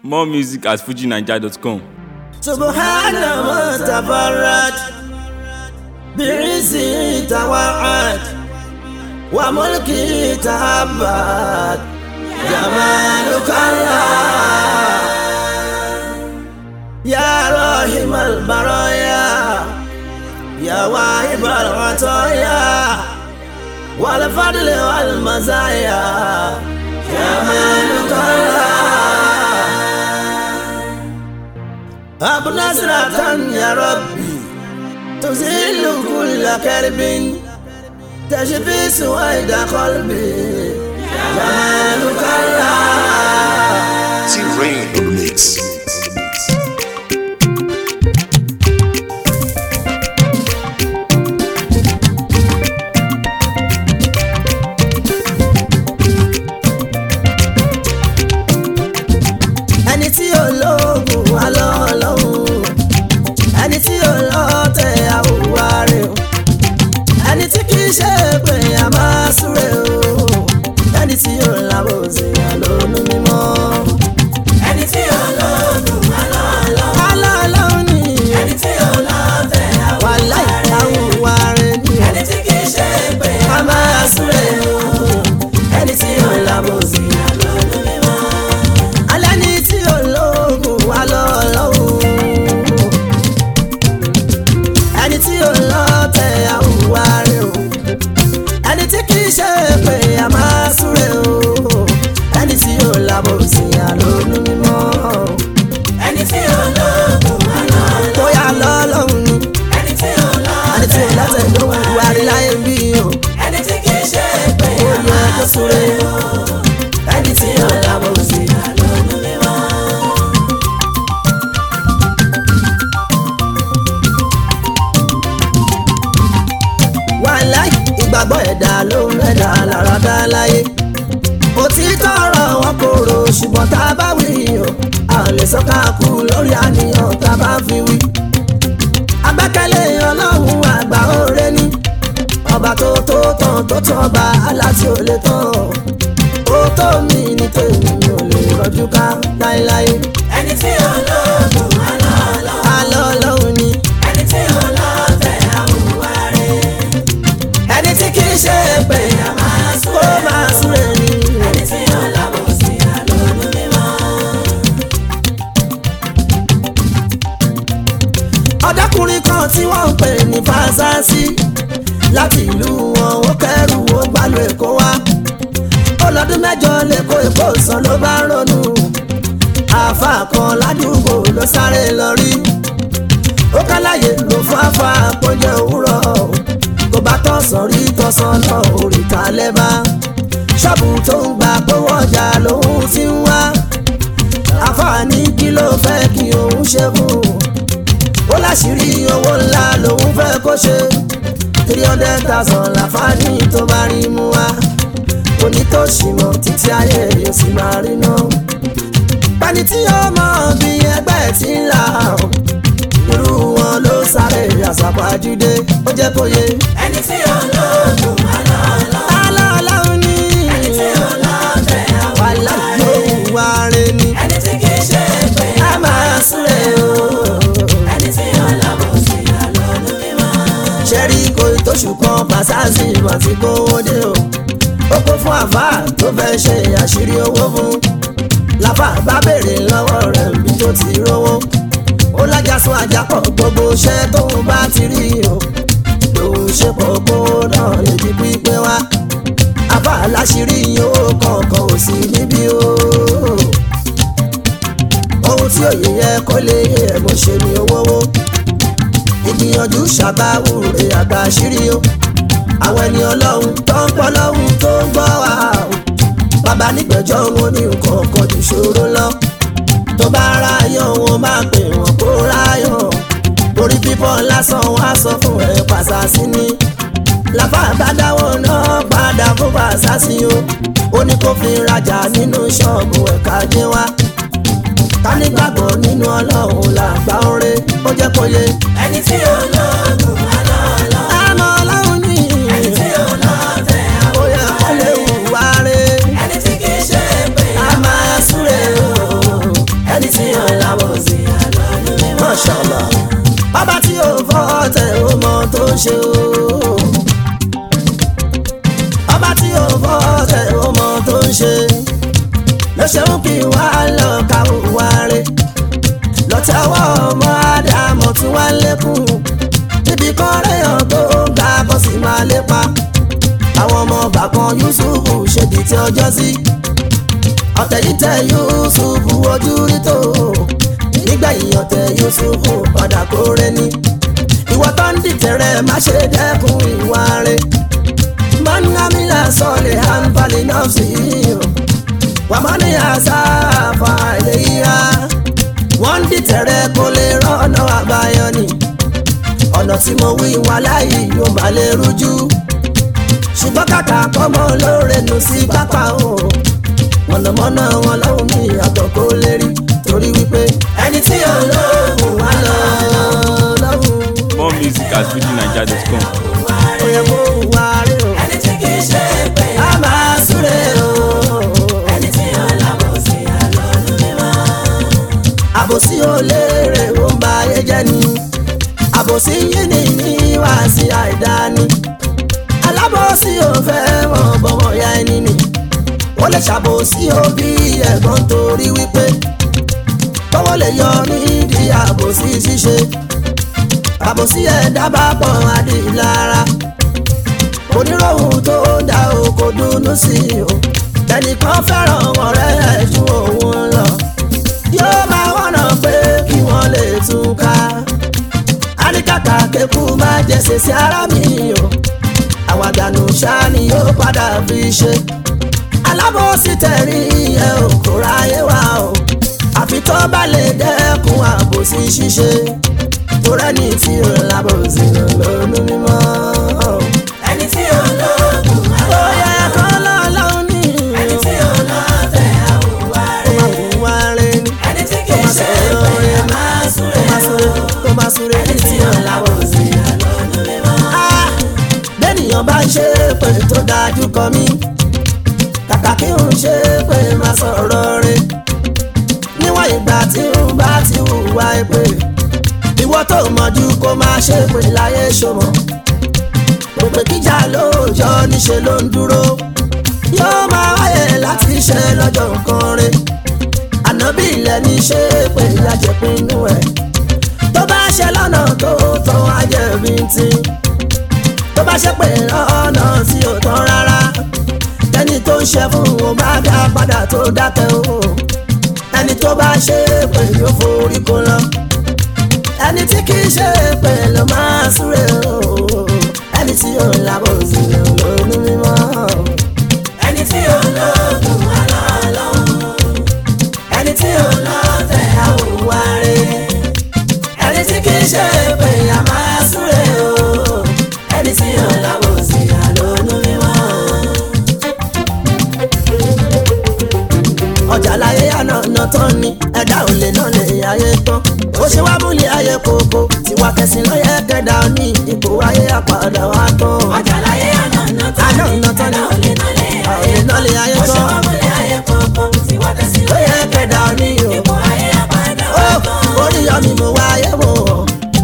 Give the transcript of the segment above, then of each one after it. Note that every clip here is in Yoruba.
More music at fujinaija.com. سبحان ما تفرد بعزه توعد وملكه تهبد جمالك الله يا راحم البرايا يا واهب العطايا والفضل والمزايا جمالك الله أبو نصرة يا ربي تزيل كل كرب تشفي سويد قلبي جمالك الله T-Rain in the mix. ẹni tí ò lóògùn wà lọ́ọ̀lọ́hún ẹni tí ò lọ́ọ̀tẹ̀ àwòwá rẹ̀ o ẹni tí kì í ṣe pé a máa súre o ẹni tí ò lábòsí àlónú mímọ́. ẹni tí ò lóògùn wà lọ́ọ̀lọ́hún. alọ́ọ̀lọ́hún ni ẹni tí ò lọ́ọ̀tẹ̀ àwòwá rẹ̀ àwòwá rẹ̀ ni ẹni tí kì í ṣe pé a máa súre o ẹni tí ò lábòsí àlónú mímọ́ alẹ́ ní tí ológun wà lọ́lọ́hún ẹni tí ò lọ tẹ àwùwá rẹ o ẹni tí kì í ṣe pé a máa súre o ẹni tí ò lábò sí àlónú mímọ́ ẹni tí ológun wà lọ́lọ́hún bóyá lọ́lọ́hún ni ẹni tí ò lọ tẹ àwùwá rẹ wà rí láyé bí o ẹni tí kì í ṣe pé a máa súre o ẹni tí ò lábò sí àlónú mímọ́. wàláì ìgbàgbọ́ ẹ̀dá ló ń rẹ̀dá lára dá láyé òtítọ́ ọ̀rọ̀ wọn kò rò ṣùgbọ́n tá a bá wí o a ò lè sọ́ka kú lórí àníyàn tá a bá fi wí. agbẹ́kẹ̀lé ọlọ́run àgbà òre ní ọba tó tó tán tó tán ọba aláti ò lè tán ó tó mi ní tèmi mi ò lè rọjú ká láéláé. ẹni tí olóògùn alọ́ ọlọ́run ni ẹni tí olóòtẹ̀ àwùwá rẹ̀ ẹni tí kì í ṣe pé kó máa súre ni. ẹni tí ó lábọ̀ sí àlọ́nù mímọ́. ọ̀dọ́kùnrin kan tí wọ́n ń pè ní fásásí láti ìlú wọn ó kẹ́rù ó gbàlù èkó wá ó lọ́dún mẹ́jọ lẹ́kọ̀ọ́ èkó sàn ló bá ronú àáfà kan ládùúgbò ló sáré lọ rí ó káláyè ló fáfá àpọ́njẹ òwúrọ̀ tó bá tọ̀sán rí tọ̀sán lọ òrìta lẹ́bà ṣọ́ọ̀bù tó ń gba gbówó ọjà lòun ti ń wá àfààní kí ló fẹ́ kí òun ṣe fún un ó láṣìírí owó ńlá lòun fẹ́ kó ṣe three hundred thousand láfààní tó bá rí mú wá onítòṣì mọ̀ títí ayé yóò sì máa rí náà pẹ́ni tí ó mọ̀ bí ẹgbẹ́ ti ń là ó irú wọn ló sáré àṣàpàjúdé ó jẹ́ kó yé. ẹni tí ó lóògùn alọ́ọ̀lọ́. alọ́ọ̀lọ́ ni. ẹni tí ó lọ́ọ̀tẹ̀ àwọn aláàrẹ. wà rẹ ni. ẹni tí kì í ṣe pé a máa súre o. ẹni tí ó lábọ̀ sí àlọ́ọ̀lù mímọ́. ṣẹ́rí kò tóṣù kan pàṣásì mà ti kówó dé o. ó kó fún àfáà tó fẹ́ ṣe àṣírí owó fún. làfà bá béèrè lọ́wọ́ rẹ̀ bí tó ti rówó ó lájà sún ajá pọ̀ gbogbo iṣẹ́ tóun bá ti rí o lòun ṣe pọ̀ kó náà lè di pípẹ́ wá àbá aláṣírí owó kọ̀ọ̀kan ò sí níbí o ohun tí òye yẹ kó lè yé ẹ̀ mo ṣe ni owó wo ìgbìyànjú ṣàbáwò rè àgbà àṣírí o àwọn ẹni ọlọ́run tó ń pọ́ lọ́hùn tó ń gbọ́ wá o bàbá nígbẹ̀jọ́ wọn ní nǹkan kan jù ṣòro lọ tó bá ráyọ̀ wọn máa pè wọ́n kó ráyọ̀ orí bíbọ̀ lásán wá sọ fún ẹ pàṣásí ni làbá bá dáwọ́ náà padà fún pàṣásí o ó ní kó fi rajà nínú ṣọ́ọ̀bù ẹ̀ka jẹ́ wá ká nígbàgbọ́ nínú ọlọ́run làgbà oore ó jẹ́ kó yé. ẹni tí ó lọ́ọ̀gùn alọ́ọ̀lọ́. àmọ́ ọlọ́run ní. ẹni tí ó lọ́ọ̀tẹ̀ àwọn ọ̀rẹ́. ó yẹ kó lè hùwà rẹ̀. ẹni tí kì í ṣe pé a máa súre o. ń ṣe o. ọba tí ò fọ́ tẹ̀ ó mọ tó ń ṣe ló ṣe ń kí wá lọ ká wá rẹ̀ lọ́tẹ̀wọ́ ọmọ ádámọ̀ tí wọ́n lékún níbi kan réyàn tó ga bọ́ sí máa lépa àwọn ọmọ bàkan Yusuf ṣèdí tí ọjọ́ sí ọ̀tẹ̀ yìí tẹ Yusuf ojú rí tó nígbẹ̀yìn ọ̀tẹ̀ Yusuf padà kórè ní ìwọ tó ń dìtẹ̀rẹ̀ má ṣe dẹ́kun ìwà rẹ̀ mọ́nàmílà sọ̀lẹ̀ àǹfààní náà sí i wàmọ́ni àṣàfà ìlẹ́yìíra wọ́n ń dìtẹ̀rẹ̀ kó lè rọ́nà àbáyọ ni ọ̀nà tí mo wí wà láyé yóò má lè rújú ṣùgbọ́n kàkà kọ́mọ lóore nù sí pápá o mọ̀nàmọ́ná wọn lọ́hùn mi àtọ̀ kó lè rí torí wípé ẹni tí ò lóògùn wá lọ lọ́hùn More music at fujinaija.com. ó yẹ kó wá rí o ẹni tí kì í ṣe pé a máa súre o ẹni tí ó lábòsí àlọ́lú mímọ́. àbòsí ò léèrè ó ń ba ayé jẹ́ ni àbòsí yìí ni ní wá sí àìdáni alábòsí ò fẹ́ mọ̀ bọ́mọ̀ ya ẹni ni ó lè ṣàbòsí òbí ẹ̀gbọ́n torí wípé tọ́wọ́ lè yọ nídìí àbòsí ṣíṣe àbòsí ẹ̀dá bá pọ̀ adìlára oníròhùn tó dá o kò dùnnú sí i o ẹnìkan fẹ́ràn ọ̀rẹ́ ẹ̀ ju òun lọ yóò máa wọ̀nà pé kí wọ́n lè tún ká àríkàtà kékù máa jẹsẹ̀ sí ara mi o àwàdànù ṣáá ni yóò padà fi ṣe alábòsí tẹ̀rí ẹ ò kó ráyé wá o àfi tó bá lè dẹ́kun àbòsí ṣíṣe torẹ́ni tí ò lábòsí lónú mímọ́. ẹni tí ó lóògùn ó yẹ kó lọ́lọ́run ní ẹni tí ó lọ́tẹ̀ àwùwá rẹ̀ ìwà rẹ̀ ni ẹni tí kì í ṣe pé a máa súre tó bá súre tó bá súre ẹni tí ó lábòsí àlọ́lú mímọ́. Ah, bẹ́nìyàn bá ń ṣe pé tó dájú kọ mí kàkà kí n ṣe pé má sọ̀rọ̀ rẹ̀ níwọ̀n ìgbà tí n bá ti hùwà pé ìwọ tó mọ̀jú kó má ṣe pé láyé ṣọmọ gbogbo kíjà lóòjọ́ níṣẹ́ ló ń dúró yóò máa wáyé láti ṣe lọ́jọ́ nǹkan rẹ̀ ànábì ilẹ̀ ní ṣe pé ìyàjẹ̀pinnu ẹ̀ tó bá ṣe lọ́nà tó tọ́ ajẹ́bí tí tó bá ṣe pé ọ̀nà tí ò tán rárá ẹni tó ń ṣe fún wọn bá dá padà tó dákẹ́ o ẹni tó bá ṣe pé yóò forí kó lọ ẹni tí kì í ṣe pé ló máa súre o ẹni tí ò lábọ̀ sí lónú mímọ́ ẹni tí ó lóògùn àlọ́lọ́hún ẹni tí ò lọ́tẹ̀ àwùwá rẹ̀ ẹni tí kì í ṣe pé a máa súre o ẹni tí ó lábòsí àlọ́lú mímọ́. ọjà láyé ànàna tán ni ẹ̀dá ò lè náà lè ayé tán ó ṣe wá múlẹ̀ ayé kòkó tiwa kẹsìn lọ́yẹ̀ kẹ́dà ní ipò ayé àpàdà wa tán ọjà láyé ànàna tán ni ànàna tán ni ẹ̀dá ò lè náà lè a ò lè náà lè ayé ó ṣe tán wá múlẹ̀ ayé kọ̀ọ̀kan tí wọ́n tẹ̀sí lọ́yẹ̀ kẹ́dà ní o ipò ayé àpáàdà ó wá tán. orí yọ mi mo wá ayé wò ó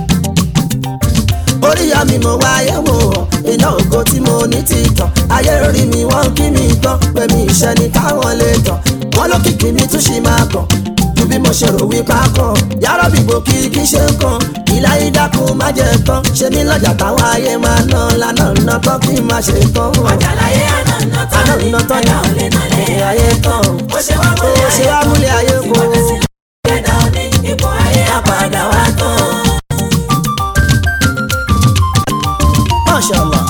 orí yọ mi mo wá ayé wò ó iná ògo tí mo ní ti tàn ayé rí mi wọ́n kí mi tán pé mi ìṣẹ́ ni káwọn lè tàn wọ́n lókìkí mi tún ṣì máa kàn ju bí mo ṣe rò wípé a kàn yàrá bìbò kí kí ṣe ń kàn ìlà ìdákun má jẹ tán ṣe mí lọ́jà táwọn ayé máa ná lánà ná tán kí n má ṣe tán ọjà láyé ànàna tán ni àná tán ẹ̀dá ò lè náà lè ní ayé tán ó ṣe wá ó múlẹ̀ ṣe ayé wá múlẹ̀ ayé tí kó wọ́n tẹ̀sí ẹ̀dá ò ní ipò ayé àpáàdà wá tán. Masha Allah.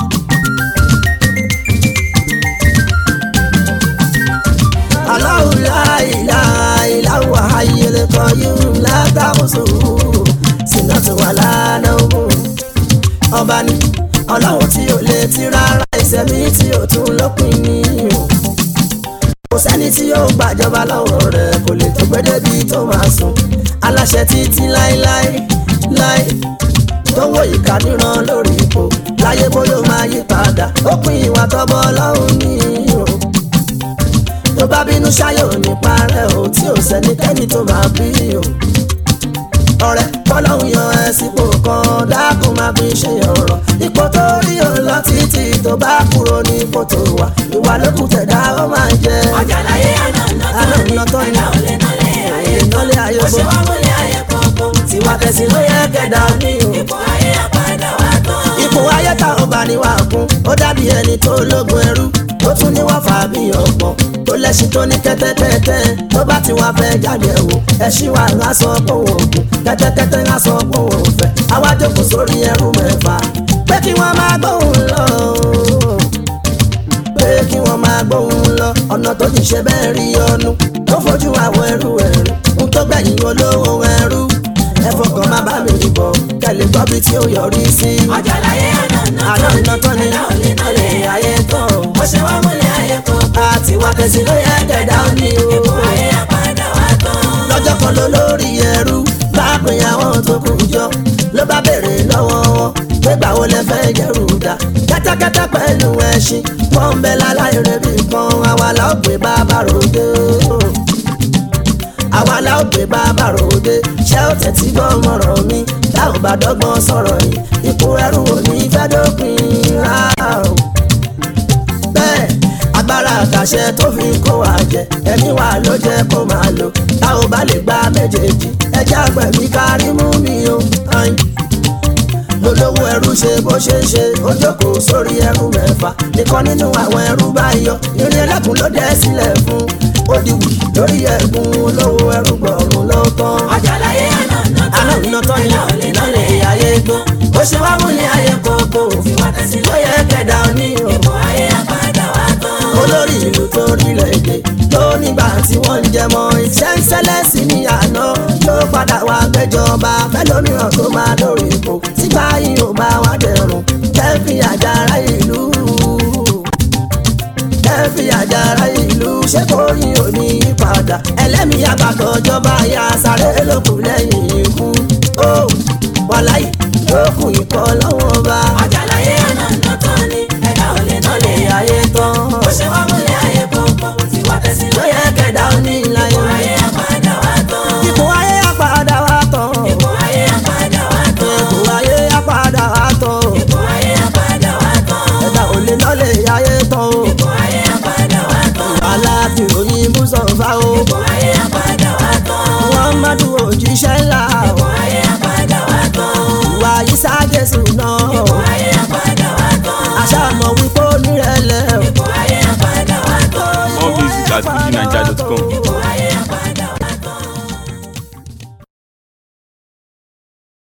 Allahu la ilaha illa huwa hayyul qayyum la ta'khusuhu sinatun wala nawm. Ọba ni ọlọ́run tí ò lè ti rárá ìṣẹ̀mí tí ò tún lópin ní o. Kò sẹ́ni tí yóò gbàjọba lọ́wọ́ rẹ̀ kò lè tó gbẹ́dẹ́bí tó máa sùn. Aláṣẹ títí láéláé láé tó wọ ìka níran lórí ipò láyé bóyá ó máa yí padà ó pin ìwà tọ́bọ ọlọ́run ní o tó bá bínú ṣáyò ní parẹ́ o tí ò sẹ́nikẹ́ni tó máa bí o ọ̀rẹ́ kọ́lọ́hún yan ẹ sípò kan dákun máa fi ṣe ọ̀rọ̀ ipò tó bá kúrò ní kòtò wa ìwà lókùn tẹ̀dá ó máa jẹ. ọjà láyé àná Àná nàtọ́ nàtọ́ ni ni. ẹ̀dá ò lè nálẹ̀ ayé Nálẹ̀ ayé bó ṣe bó. wá múlẹ̀ ayé kọ̀ọ̀kan tiwa tẹ̀sí ló yẹ kẹ̀dá ní o. ipò ayé àpàdà wá tán. ipò ayé tá ò bá ní wà kún ó dàbí ẹni tó lógun ẹrú ó tún ní wà fà bí ọ̀pọ̀ tó lẹ́sìn tó ní kẹ́tẹ́kẹ́tẹ́ tó bá ti wà fẹ́ jáde wò ẹṣin wà ń sọ pé òun ògùn kẹ́tẹ́kẹ́tẹ́ ń sọ pé òun òfẹ́ àwa jókòó sórí ẹrú mẹ́fà pé kí wọ́n máa gbóhùn lọ pé kí wọ́n máa gbóhùn lọ ọ̀nà tó ti ṣe bẹ́ẹ̀ rí ọnu tó fojú àwọn ẹrú ẹrú ń tó gbẹ̀yìn olówó ẹrú ẹ fọkàn má bá mi bọ̀ kẹ́lẹ́ gbọ́ bí tí ó yọrí sí. ọjà láyé àná àná nàtọ́ iná tán ni ẹ̀dá ò lè nálẹ̀ ayé tán bó ṣe wá múlẹ̀ ayé kọ̀ọ̀kan àti wà tẹ̀sí ló yẹ kẹ̀dá ó ní o. ipò ayé àpàdà wá tán. lọ́jọ́ kan ló lórí ẹrú bá pín àwọn tó kù jọ ló bá béèrè lọ́wọ́ wọn pé gbàwo lẹ fẹ́ jẹ́rù dá kẹ́tẹ́kẹ́tẹ́ pẹ̀lú ẹṣin wọ́n ń bẹ láláì rẹ̀ bí kan àwa la ó gbé bàbá ròde àwa la ó gbé bàbá ròde ṣé ó tẹ̀tí gbọ́n mọ̀rọ̀ mi tá ò bá dọ́gbọ́n sọ̀rọ̀ yìí ipò ẹrú ò ní fẹ́ dópin rárá o bẹ́ẹ̀ agbára àtàṣẹ tó fi ń kó wa jẹ ẹ̀mí wa ló jẹ́ kó máa lò tá ò bá lè gba méjèèjì ẹjẹ́ àgbẹ̀mí kárí mú mi o. ayin. lolówó ẹrú ṣe bó ṣe ń ṣe ó jókòó sórí ẹrú mẹ́fà nìkan nínú àwọn ẹrú bá yọ irin ẹlẹ́kùn ló dẹ́ sílẹ̀ fún ó di wù lórí ẹ̀gún olówó ẹrú gbọ̀rún ló tán. ọjà láyé àná àná nàtọ́ iná tán ni ẹ̀dá ò lè nálẹ̀ ìnálẹ̀ ayé gbọ́n bó ṣe wá múlẹ̀ ayé kókó tiwa tẹ̀sí ló yẹ kẹ̀dá ní o ipò ayé àpàdà wá tán. olórí ìlú tó rílẹ̀ èdè tó nígbà tí wọ́n ń jẹmọ́ iṣẹ́ ń ṣẹlẹ̀ sí ní àná ló padà wá gbẹ́jọba fẹ́lómìíràn tó máa lórí ipò sígbà yìí ò bá wá dẹrùn kẹ́fì àjàrà ìlú kẹ́fì àjàrà ìlú ṣé kò rí òní padà ẹlẹ́mìí àgbàtọ̀ jọba ya sáré lókun